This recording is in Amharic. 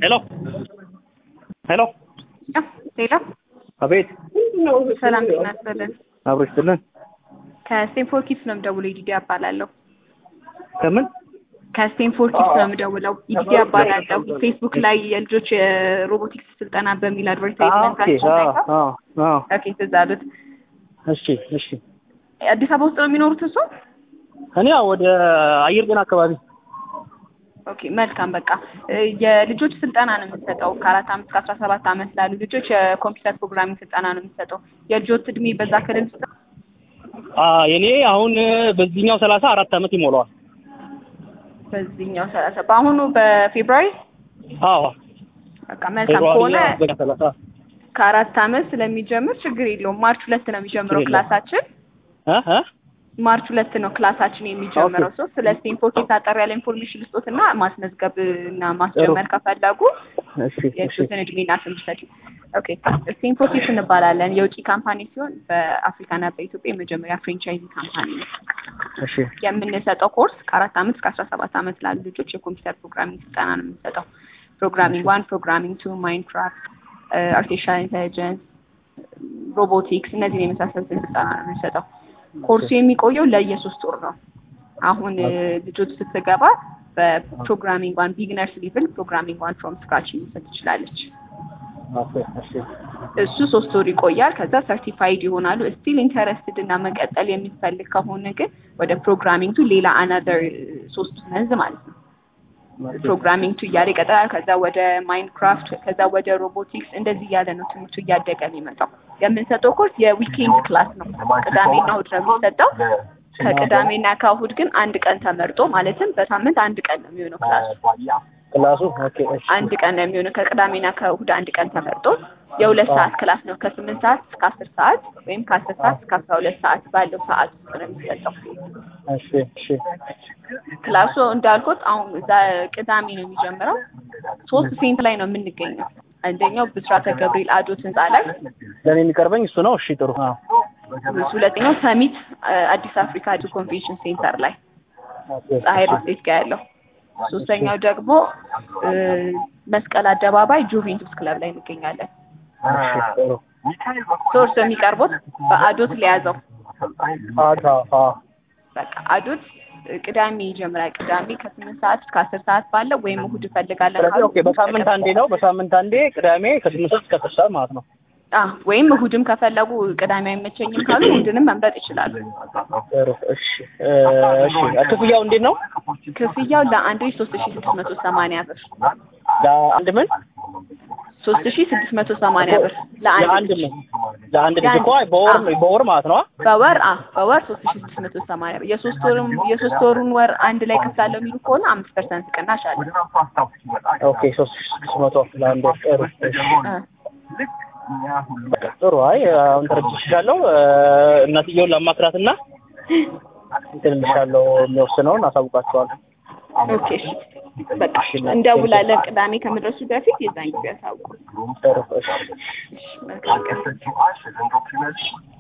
ሄሎ ሄሎ ሌላ አቤት ሰላም ጤና ይስጥልን። አብሮ ይስጥልን ከስቴንፎርድ ኪድስ ነው የምደውለው። ኢዲዲ እባላለሁ። ከምን ከስቴንፎርድ ኪድስ ነው የምደውለው። ኢዲዲ እባላለሁ። ፌስቡክ ላይ የልጆች የሮቦቲክስ ስልጠና በሚል አድቨርታይዝመንታችን ላይ ኦኬ፣ ትዝ አሉት። እሺ እሺ አዲስ አበባ ውስጥ ነው የሚኖሩት እሱ? እኔ ያው ወደ አየር ጤና አካባቢ ኦኬ መልካም። በቃ የልጆች ስልጠና ነው የምንሰጠው ከአራት አመት እስከ አስራ ሰባት አመት ላሉ ልጆች የኮምፒውተር ፕሮግራሚንግ ስልጠና ነው የምንሰጠው። የልጆች እድሜ በዛ ክልል ውስጥ አ የኔ አሁን በዚህኛው ሰላሳ አራት አመት ይሞላዋል። በዚህኛው ሰላሳ በአሁኑ በፌብሩዋሪ አዎ በቃ መልካም ከሆነ በቃ ሰላሳ ከአራት አመት ስለሚጀምር ችግር የለውም። ማርች ሁለት ነው የሚጀምረው ችግር የለውም። ክላሳችን እ እ ማርች ሁለት ነው ክላሳችን የሚጀምረው። ኦኬ። ሰው ስለ ስቴንፎርድ የታጠር ያለ ኢንፎርሜሽን ልስጦት እና ማስመዝገብ እና ማስጀመር ከፈለጉ እሺ እሺ የእሱትን እድሜና ስም ሰጪ። ኦኬ ስቴንፎርድ ኪድስ እንባላለን። የውጭ ካምፓኒ ሲሆን በአፍሪካና በኢትዮጵያ የመጀመሪያ ፍሬንቻይዚ ካምፓኒ ነው። እሺ የምንሰጠው ኮርስ ከአራት አመት እስከ አስራ ሰባት አመት ላሉ ልጆች የኮምፒውተር ፕሮግራሚንግ ስልጠና ነው የምንሰጠው። ፕሮግራሚንግ ዋን፣ ፕሮግራሚንግ ቱ፣ ማይንክራፍት፣ አርቲፊሻል ኢንቴሊጀንስ፣ ሮቦቲክስ እነዚህን የመሳሰሉትን ስልጠና ነው የምንሰጠው። ኮርሱ የሚቆየው ለየሶስት ወር ነው። አሁን እ፣ ልጆች ስትገባ በፕሮግራሚንግ ዋን ቢግነርስ ሊቭል ፕሮግራሚንግ ዋን ፍሮም ስክራች መውሰድ ትችላለች። ኦኬ እሺ እሱ ሶስት ወር ይቆያል። ከዛ ሰርቲፋይድ ይሆናሉ። ስቲል ኢንተረስትድ እና መቀጠል የሚፈልግ ከሆነ ግን ወደ ፕሮግራሚንግ ቱ ሌላ አናዘር ሶስት መንዝ ማለት ነው ፕሮግራሚንግ ቱ እያለ ይቀጥላል። ከዛ ወደ ማይንክራፍት፣ ከዛ ወደ ሮቦቲክስ እንደዚህ እያለ ነው ትምህርቱ እያደገ የሚመጣው። የምንሰጠው ኮርስ የዊኬንድ ክላስ ነው። ቅዳሜና እሑድ ነው የሚሰጠው። ከቅዳሜና ከእሑድ ግን አንድ ቀን ተመርጦ ማለትም በሳምንት አንድ ቀን ነው የሚሆነው ክላሱ ክላሱ ኦኬ እሺ አንድ ቀን ነው የሚሆነው። ከቅዳሜና ከእሑድ አንድ ቀን ተመርጦ የሁለት ሰዓት ክላስ ነው። ከስምንት ሰዓት እስከ አስር ሰዓት ወይም ከአስር ሰዓት እስከ አስራ ሁለት ሰዓት ባለው ሰዓት ውስጥ ነው የሚሰጠው እሺ እሺ ክላሱ። እንዳልኩት አሁን እዛ ቅዳሜ ነው የሚጀምረው። ሶስት ሴንት ላይ ነው የምንገኘው። አንደኛው ብስራተ ገብርኤል አዶት ህንፃ ላይ፣ ለእኔ የሚቀርበኝ እሱ ነው። እሺ ጥሩ አዎ ሁለተኛው ሰሚት አ፣ አዲስ አፍሪካ ዱ ኮንቬንሽን ሴንተር ላይ ኦኬ ፀሐይ ሪልስቴት ጋር ያለው፣ ሶስተኛው ደግሞ እ፣ መስቀል አደባባይ ጁቬንቱስ ክለብ ላይ እንገኛለን። እሺ ጥሩ ሶርስ የሚቀርቡት በአዶት ሊያዘው አዳ አ በቃ አዶት ቅዳሜ ይጀምራል። ቅዳሜ ከስምንት ሰዓት እስከ አስር ሰዓት ባለው ወይም እሑድ እፈልጋለን ስለዚህ ካሉ ኦኬ በሳምንት አንዴ ነው። በሳምንት አንዴ ቅዳሜ ከስምንት ሰዓት እስከ አስር ሰዓት ማለት ነው። አዎ ወይም እሑድም ከፈለጉ ቅዳሜ አይመቸኝም ካሉ እሑድንም መምረጥ ይችላሉ። ጥሩ እሺ እ፣ እሺ ክፍያው እንዴት ነው? ክፍያው ለአንድ ልጅ ሶስት ሺ ስድስት መቶ ሰማንያ ብር ለአንድ ምን ሶስት ሺ ስድስት መቶ ሰማንያ ብር ለአንድ ለአንድ ልጅ ምን ለአንድ ልጅ እኮ አይ በወር አዎ። በወር ማለት ነው። በወር አ በወር ሶስት ሺ ስድስት መቶ ሰማንያ ብር የሶስት ወሩን የሶስት ወሩን ወር አንድ ላይ ከፍላለሁ የሚሉ ከሆነ አምስት ፐርሰንት ቅናሽ አለ። ኦኬ ሶስት ሺህ ስድስት መቶ ለአንድ ወር ጥሩ እሺ። እ፣ በቃ ጥሩ አይ አሁን ተረድቼሻለሁ። እ፣ እናትየውን ላማክራትና እንትን እልሻለሁ የሚወስነውን አሳውቃቸዋለሁ። ኦኬ እሺ በቃ እንደውላለን። ቅዳሜ ከመድረሱ በፊት የዛን ጊዜ ያሳውቁ። ጥሩ እሺ እሺ መልካም ቀን።